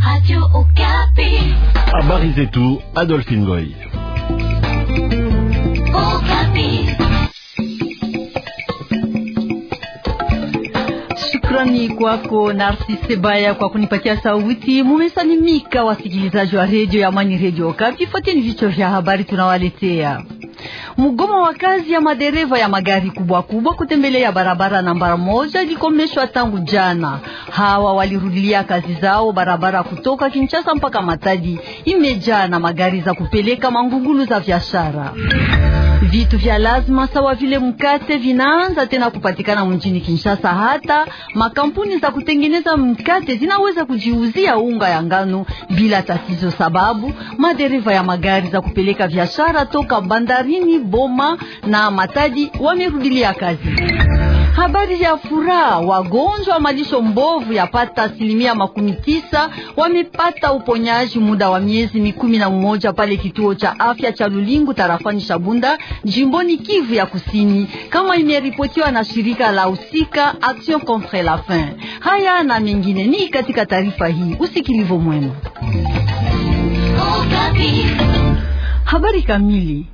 Habari zetu Adolphine Goy. Shukrani kwako Narcisse Baya kwa kunipatia sauti. Mumesalimika wasikilizaji wa redio ya Amani, redio Okapi. Fuateni vichwa vya habari tunawaletea. Mgomo wa kazi ya madereva ya magari kubwa kubwa kutembelea barabara namba moja ilikomeshwa tangu jana. Hawa walirudilia kazi zao. Barabara kutoka Kinshasa mpaka Matadi imejaa na magari za kupeleka mangugulu za biashara. Vitu vya lazima sawa vile mkate vinaanza tena kupatikana mjini Kinshasa. Hata makampuni za kutengeneza mkate zinaweza kujiuzia unga ya ngano bila tatizo, sababu madereva ya magari za kupeleka biashara toka bandarini Boma na Matadi wamerudilia kazi. Habari ya furaha, wagonjwa wa malisho mbovu yapata asilimia makumi tisa wamepata uponyaji muda wa miezi mikumi na mmoja pale kituo cha afya cha Lulingu tarafani Shabunda jimboni Kivu ya Kusini, kama imeripotiwa na shirika la husika Action contre la faim. Haya na mengine ni katika taarifa hii, usikilivu mwema. Habari kamili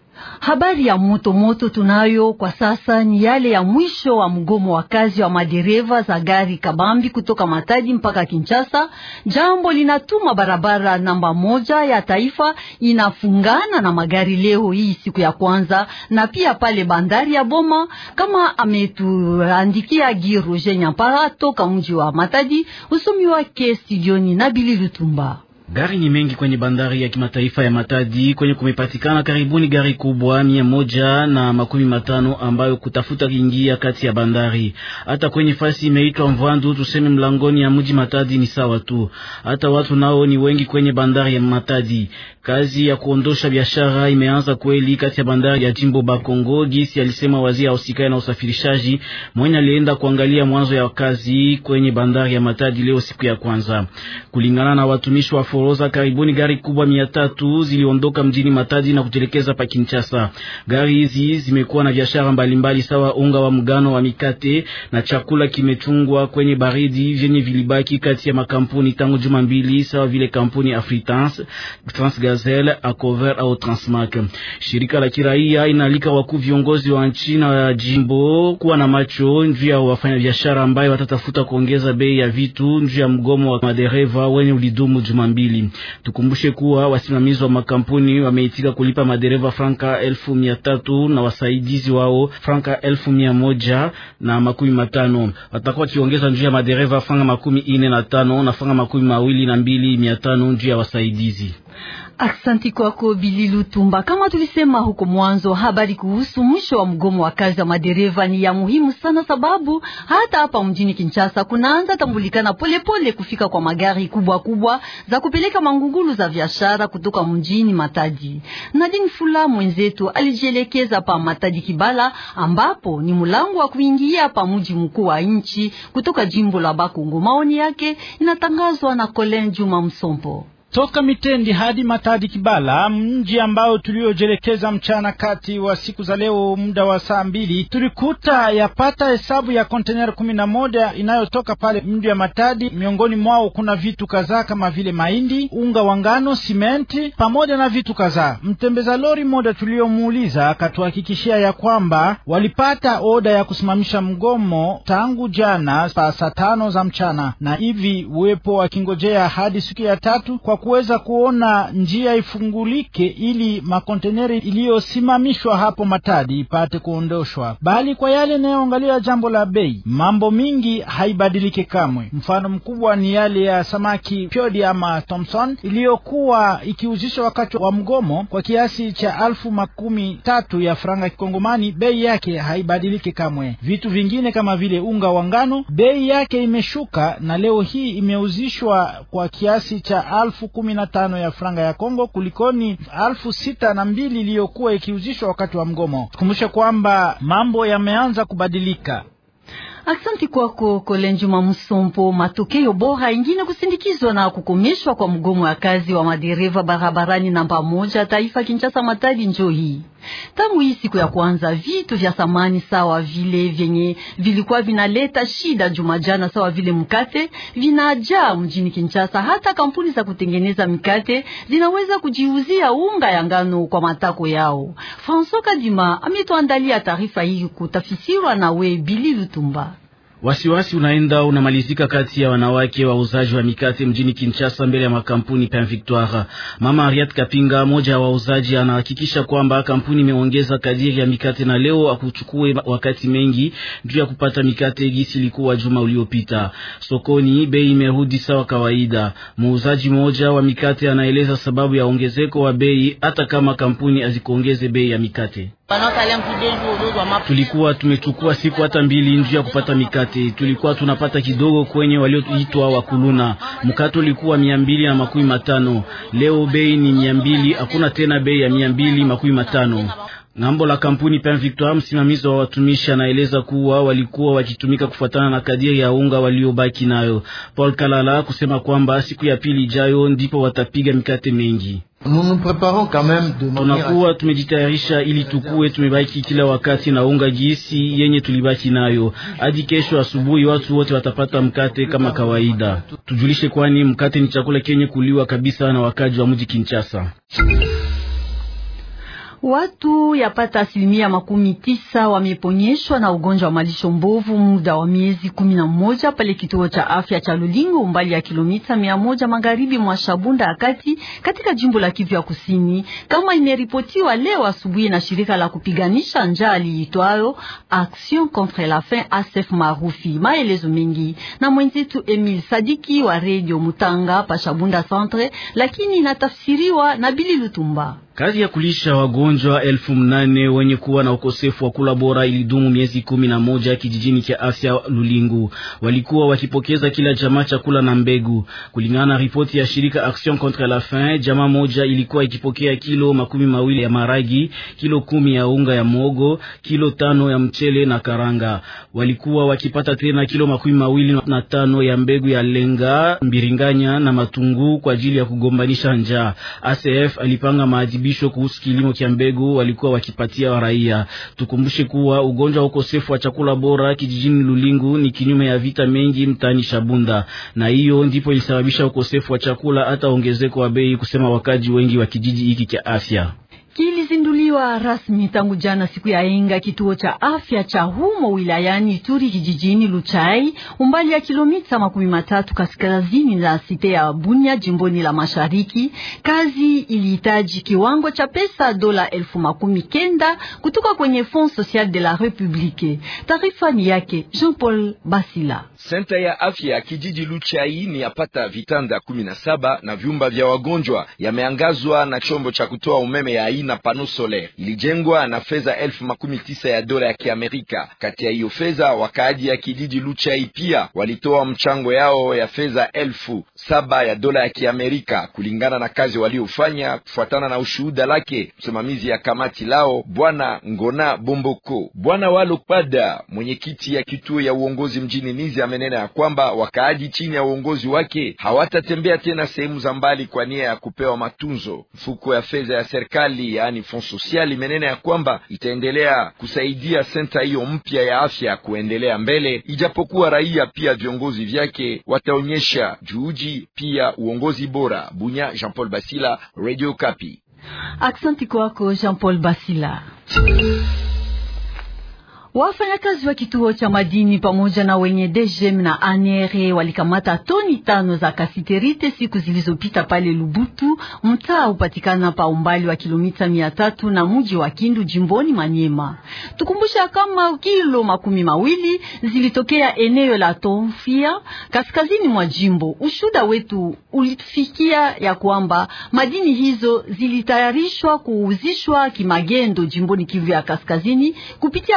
Habari ya moto moto tunayo kwa sasa ni yale ya mwisho wa mgomo wa kazi wa madereva za gari kabambi kutoka Matadi mpaka Kinshasa. Jambo linatuma barabara namba moja ya taifa inafungana na magari leo hii siku ya kwanza, na pia pale bandari ya Boma, kama ametuandikia Giroje Nyampara toka mji wa Matadi. Usomi wake studioni na Bili Lutumba. Gari ni mengi kwenye bandari ya kimataifa ya Matadi kwenye kumepatikana karibuni gari kubwa mia moja na makumi matano ambayo kutafuta kiingia kati ya bandari. Hata kwenye fasi imeitwa Mvandu, tuseme mlangoni ya mji Matadi ni sawa tu. Hata watu nao ni wengi kwenye bandari ya Matadi. Kazi ya kuondosha biashara imeanza kweli kati ya bandari ya jimbo Bakongo, gisi alisema waziri ausikae na usafirishaji mwenye alienda kuangalia mwanzo ya kazi kwenye bandari ya Matadi leo siku ya kwanza, kulingana na watumishi wa Foroza, karibuni gari kubwa mia tatu ziliondoka mjini Matadi na kutelekeza pa Kinshasa. Gari hizi zimekuwa na biashara mbalimbali sawa unga wa mgano wa mikate na chakula kimechungwa kwenye baridi vyenye vilibaki kati ya makampuni tangu juma mbili, sawa vile kampuni Afritrans, Transgazelle, Acover au Transmac. Shirika la kiraia inaalika wakuu viongozi wa nchi na jimbo kuwa na macho juu ya wafanya biashara ambayo watatafuta kuongeza bei ya vitu juu ya mgomo wa madereva wenye ulidumu juma mbili. Tukumbushe kuwa wasimamizi wa makampuni wameitika kulipa madereva franka elfu mia tatu na wasaidizi wao franka elfu mia moja na makumi matano. Watakuwa wakiongeza njuu ya madereva franka makumi ine na tano na franka makumi mawili na mbili mia tano njuu ya wasaidizi. Aksanti kwako Bili Lutumba. Kama tulisema huko mwanzo, habari kuhusu mwisho wa mgomo wa kazi wa madereva ni ya muhimu sana, sababu hata hapa mjini Kinshasa kunaanza tambulikana polepole kufika kwa magari kubwa kubwa za kupeleka mangungulu za biashara kutoka mjini Matadi. Nadine Fula mwenzetu alijielekeza pa Matadi Kibala, ambapo ni mlango wa kuingia pa mji mkuu wa nchi kutoka jimbo la Bakongo. Maoni yake inatangazwa na Colin Juma Msompo. Toka Mitendi hadi Matadi Kibala, mji ambao tuliojelekeza mchana kati wa siku za leo, muda wa saa mbili, tulikuta yapata hesabu ya kontener kumi na moja inayotoka pale mji wa Matadi. Miongoni mwao kuna vitu kadhaa kama vile mahindi, unga wa ngano, simenti pamoja na vitu kadhaa. Mtembeza lori moja tuliomuuliza akatuhakikishia ya kwamba walipata oda ya kusimamisha mgomo tangu jana pa saa tano za mchana, na hivi uwepo wakingojea hadi siku ya tatu kwa kuweza kuona njia ifungulike ili makonteneri iliyosimamishwa hapo Matadi ipate kuondoshwa, bali kwa yale inayoangalia jambo la bei, mambo mingi haibadilike kamwe. Mfano mkubwa ni yale ya samaki pyodi ama Thomson iliyokuwa ikiuzishwa wakati wa mgomo kwa kiasi cha alfu makumi tatu ya franga kikongomani, bei yake haibadilike kamwe. Vitu vingine kama vile unga wa ngano, bei yake imeshuka na leo hii imeuzishwa kwa kiasi cha alfu kumi na tano ya franga ya Kongo kulikoni alfu sita na mbili iliyokuwa ikiuzishwa wakati wa mgomo. Tukumbushe kwamba mambo yameanza kubadilika. Aksanti kwako Kolenjuma Msompo. Matokeo bora ingine kusindikizwa na kukomeshwa kwa mgomo wa kazi wa madereva barabarani namba moja taifa Kinshasa Matadi njo hii Tangu hii siku ya kwanza, vitu vya samani sawa vile vyenye vilikuwa vinaleta shida jumajana sawa vile mkate vinajaa mjini Kinshasa. Hata kampuni za kutengeneza mikate zinaweza kujiuzia unga ya ngano kwa matako yao. François Kadima ametuandalia taarifa hii kutafsiriwa na we Bili Lutumba. Wasiwasi unaenda unamalizika kati ya wanawake wauzaji wa mikate mjini Kinshasa mbele ya makampuni Pain Victoire. Mama Ariat Kapinga, moja wa wauzaji, anahakikisha kwamba kampuni imeongeza kadiri ya mikate na leo akuchukue wakati mengi juu ya kupata mikate gisi ilikuwa juma uliopita. Sokoni bei imerudi sawa kawaida. Muuzaji mmoja wa mikate anaeleza sababu ya ongezeko wa bei hata kama kampuni hazikuongeze bei ya mikate. Tulikuwa tumechukua siku hata mbili njuu ya kupata mikate. Tulikuwa tunapata kidogo kwenye walioitwa wakuluna. Mkate ulikuwa mia mbili na makumi matano leo bei ni mia mbili hakuna tena bei ya mia mbili makumi matano Ng'ambo la kampuni Pain Victoire, msimamizi wa watumishi anaeleza kuwa walikuwa wakitumika kufuatana na kadiri ya unga waliobaki nayo. Paul Kalala kusema kwamba siku ya pili ijayo ndipo watapiga mikate mengi. Tunakuwa tumejitayarisha ili tukuwe tumebaki kila wakati na unga gisi yenye tulibaki nayo hadi kesho asubuhi. Watu wote watapata mkate kama kawaida. Tujulishe, kwani mkate ni chakula kenye kuliwa kabisa na wakaji wa mji Kinshasa. Watu yapata asilimia makumi tisa wameponyeshwa na ugonjwa wa malisho mbovu muda wa miezi kumi na moja pale kituo cha afya cha Lulingo, umbali ya kilomita mia moja magharibi mwa Shabunda ya kati katika jimbo la Kivu ya Kusini, kama imeripotiwa leo asubuhi na shirika la kupiganisha njaa liitwayo Action contre la faim ASF maarufi. Maelezo mengi na mwenzetu Emil Sadiki wa Radio Mutanga pa Shabunda Centre, lakini inatafsiriwa na Bili Lutumba. Kazi ya kulisha wagonjwa elfu mnane wenye kuwa na ukosefu wa kula bora ilidumu miezi kumi na moja kijijini cha afya Lulingu. Walikuwa wakipokeza kila jamaa chakula na mbegu. Kulingana na ripoti ya shirika Action contre la faim, jamaa moja ilikuwa ikipokea kilo makumi mawili ya maragi, kilo kumi ya unga ya mogo, kilo tano ya mchele na karanga. Walikuwa wakipata tena kilo makumi mawili na tano ya mbegu ya lenga, mbiringanya na matungu kwa ajili ya kugombanisha njaa. ACF alipanga maadhibisho kuhusu kilimo cha mbegu walikuwa wakipatia raia. Tukumbushe kuwa ugonjwa wa ukosefu wa chakula bora kijijini Lulingu ni kinyume ya vita mengi mtaani Shabunda, na hiyo ndipo ilisababisha ukosefu wa chakula hata ongezeko wa bei, kusema wakaji wengi wa kijiji hiki cha afya kilizinduliwa rasmi tangu jana siku ya Enga, kituo cha afya cha humo wilayani Ituri kijijini Luchai, umbali ya kilomita makumi matatu kaskazini na site ya Bunya jimboni la Mashariki. Kazi ilihitaji kiwango cha pesa dola elfu makumi kenda kutoka kwenye Fond Social de la Republique. Taarifa ni yake Jean Paul Basila. Senta ya afya ya kijiji Luchai ni yapata vitanda kumi na saba na vyumba vya wagonjwa yameangazwa na chombo cha kutoa umeme ya na pano solaire ilijengwa na fedha elfu makumi tisa ya dola ya Kiamerika. Kati ya hiyo fedha, wakaaji ya kijiji Luchai pia walitoa mchango yao ya fedha elfu saba ya dola ya Kiamerika kulingana na kazi waliofanya, kufuatana na ushuhuda lake msimamizi ya kamati lao Bwana Ngona Bomboko. Bwana Walopada, mwenyekiti ya kituo ya uongozi mjini Nizi, amenena ya kwamba wakaaji chini ya uongozi wake hawatatembea tena sehemu za mbali kwa nia ya kupewa matunzo. Mfuko ya fedha ya serikali yaani Fond Social imenena ya kwamba itaendelea kusaidia senta hiyo mpya ya afya kuendelea mbele, ijapokuwa raia pia viongozi vyake wataonyesha juhudi pia uongozi bora. Bunya, Jean Paul Basila, Radio Kapi. Aksanti kwako Jean Paul Basila. Wafanyakazi wa kituo cha madini pamoja na wenye DGM na ANR walikamata toni tano za kasiterite siku zilizopita pale Lubutu, mtaa upatikana pa umbali wa kilomita mia tatu na mji wa Kindu jimboni Manyema. Tukumbusha kama kilo makumi mawili zilitokea eneo la Tonfia kaskazini mwa jimbo. Ushuda wetu ulifikia ya kwamba madini hizo zilitayarishwa kuuzishwa kimagendo jimboni Kivu ya kaskazini kupitia pale wali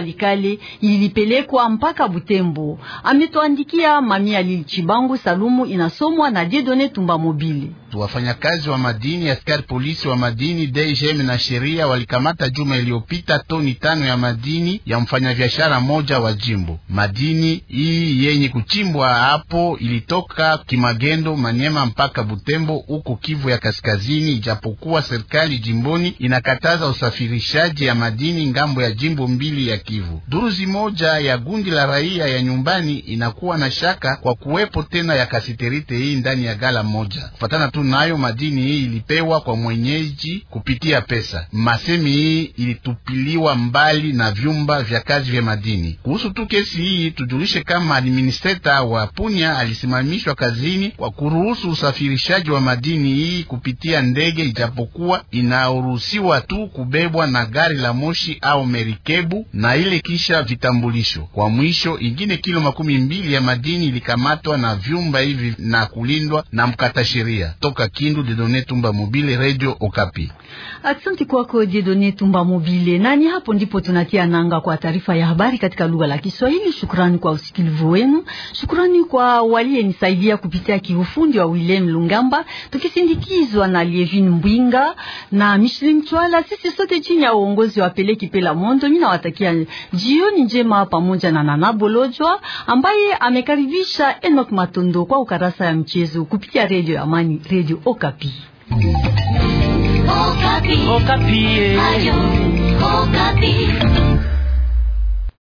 Walikale ilipelekwa mpaka Butembo. Ametuandikia Mamia Lili Chibangu. Salumu inasomwa na Jedone Tumba Mobile. Wafanyakazi wa madini, askari polisi wa madini, DGM na sheria walikamata juma iliyopita toni tano ya madini ya mfanyabiashara moja wa jimbo. Madini hii yenye kuchimbwa hapo ilitoka Kimagendo, Manyema mpaka Butembo huko Kivu ya Kaskazini, ijapokuwa serikali jimboni inakataza usafirishaji ya madini ngambo ya jimbo mbili ya Kivu. Duruzi moja ya gundi la raia ya nyumbani inakuwa na shaka kwa kuwepo tena ya kasiterite hii ndani ya gala moja. Kufatana tu nayo, madini hii ilipewa kwa mwenyeji kupitia pesa. Masemi hii ilitupiliwa mbali na vyumba vya kazi vya madini. Kuhusu tu kesi hii, tujulishe kama administrator wa Punya alisimamishwa kazini kwa kuruhusu usafirishaji wa madini hii kupitia ndege, ijapokuwa inaruhusiwa tu kubebwa na gari la moshi au merikebu na ile kisha vitambulisho. Kwa mwisho, ingine kilo makumi mbili ya madini ilikamatwa na vyumba hivi na kulindwa na mkata sheria toka Kindu. Dedone Tumba Mobile, Radio Okapi. Asante kwako Jedone Tumba Mobile. Nani hapo ndipo tunatia nanga kwa taarifa ya habari katika lugha la Kiswahili. Shukrani kwa usikilivu wenu, shukrani kwa waliyenisaidia kupitia kiufundi wa Willem Lungamba, tukisindikizwa na Lievin Mbwinga na Michelin Chwala, sisi sote chini ya uongozi wa Peleki Pela Mondo. Mimi nawatakia jioni njema pamoja na Nana Bolojwa ambaye amekaribisha Enoch Matondo kwa ukarasa ya mchezo kupitia Radio ya Amani, Radio Okapi. Okapi. Okapi. Ayo.